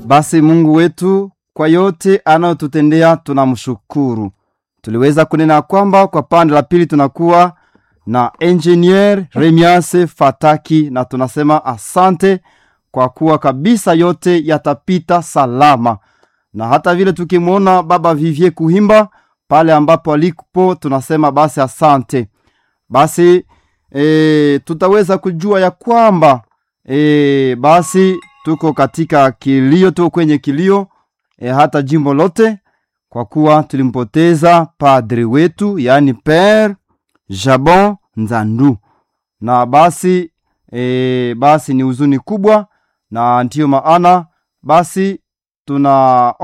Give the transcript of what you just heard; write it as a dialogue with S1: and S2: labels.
S1: Basi Mungu wetu kwa yote anayotutendea tunamshukuru. Tuliweza kunena kwamba kwa pande la pili tunakuwa na engineer Remiase Fataki, na tunasema asante kwa kuwa kabisa yote yatapita salama, na hata vile tukimwona baba Vivie Kuhimba pale ambapo alipo, tunasema basi asante. Basi e, tutaweza kujua ya kwamba e, basi tuko katika kilio, tuko kwenye kilio e, hata jimbo lote, kwa kuwa tulimpoteza padri wetu, yaani Père Jabon Nzandu, na basi e, basi ni huzuni kubwa, na ndiyo maana basi tuna